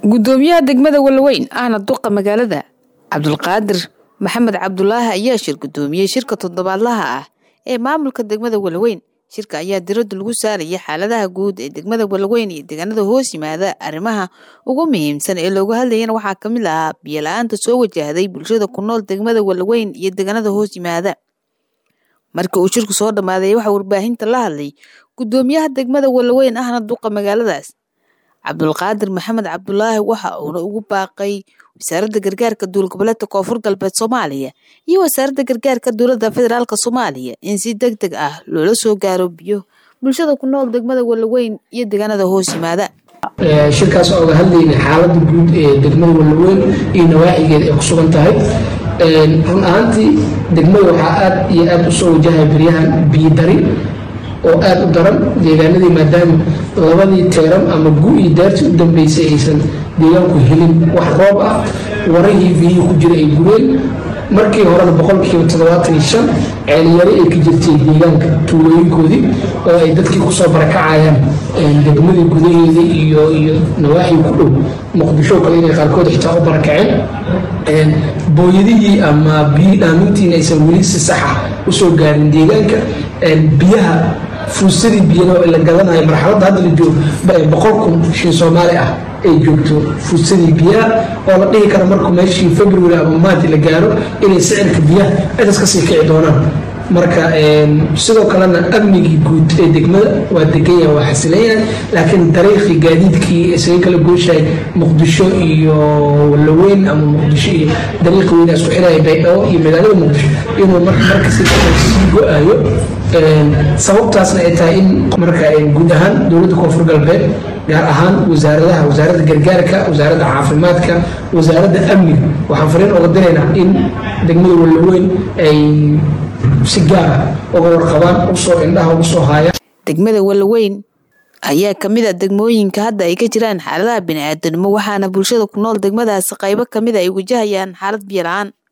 gudoomiyaha degmada walaweyn ahna duqa magaalada cabdulqaadir maxamed cabdulaahi ayaa shir gudoomiyey shirka toddobaadlaha ah ee maamulka degmada walaweyn shirka ayaa diradda lagu saaraya xaaladaha guud ee degmada walaweyn iyo deegaanada hoos yimaada arrimaha ugu muhiimsan ee looga hadlayana waxaa ka mid ahaa biyo-la-aanta soo wajahday bulshada ku nool degmada walaweyn iyo deegaanada hoos yimaada markii uu shirku soo dhammaaday waxaa warbaahinta la hadlay gudoomiyaha degmada walaweyn ahna duqa magaaladaas cabdulqaadir maxamed cabdulaahi waxa uuna ugu baaqay wasaaradda gargaarka duul goboleedka koonfur galbeed soomaaliya iyo wasaaradda gargaarka dowladda federaalk soomaaliya in si deg deg ah loola soo gaaro biyo bulshada ku nool degmada walaweyn iyo deegaanada hoos yimaada shirkaas oo oga hadlayna xaaladda guud ee degmada walaweyn iyo nawaaxigeeda ay ku sugan tahay run ahaantii degmada waxaa aad iyo aad usoo wajahaya beryahan biyo dari oo aada u daran deegaanadii maadaama labadii teeran ama gu-ii daartii u dambeysay aysan deegaanku helin wax roob ah warahii biyihii ku jira ay gureen markii horena boqolkiiba toddobaatan iyo shan ceelyari ay ka jirtay deegaanka tuulooyinkoodii oo ay dadkii kusoo barakacayaan degmadii gudaheeda iyo iyo nawaaxii ku dhow muqdisho kale inay qaarkood xitaa u barakaceen booyadihii ama biyi dhaamintiina aysan weli si saxa usoo gaarin deegaanka biyaha fuusadii biyana la gadanayo marxaladda hadda la joogo boqol kun shin soomaali ah ay joogto fuusadii biyaha oo la dhihi karo markuu meeshii february ama maanti la gaaro inay sicirka biyaha intaas kasii kici doonaan marka sidoo kalena amnigii guud ee degmada waa degan yahay waa xasilan yahay laakiin dariiqii gaadiidkii isaga kala gooshahay muqdisho iyo walaweyn ama muqdisho iyo dariiqi weyna isku xiraya baydhabo iyo magaalada muqdisho inuu markasi sii go-ayo sababtaasna ay tahay in marka guud ahaan dowladda koonfur galbeed gaar ahaan wasaaradaha wasaaradda gargaarka wasaaradda caafimaadka wasaaradda amniga waxaan fariin oga diraynaa in degmada walaweyn ay si gaara uga warqabaan usoo indhaha ugu soo haayaan degmada walaweyn ayaa kamid a degmooyinka hadda ay ka jiraan xaaladaha bini-aadanimo waxaana bulshada ku nool degmadaasi qaybo kamid a ay wajahayaan xaalad biyo la-aan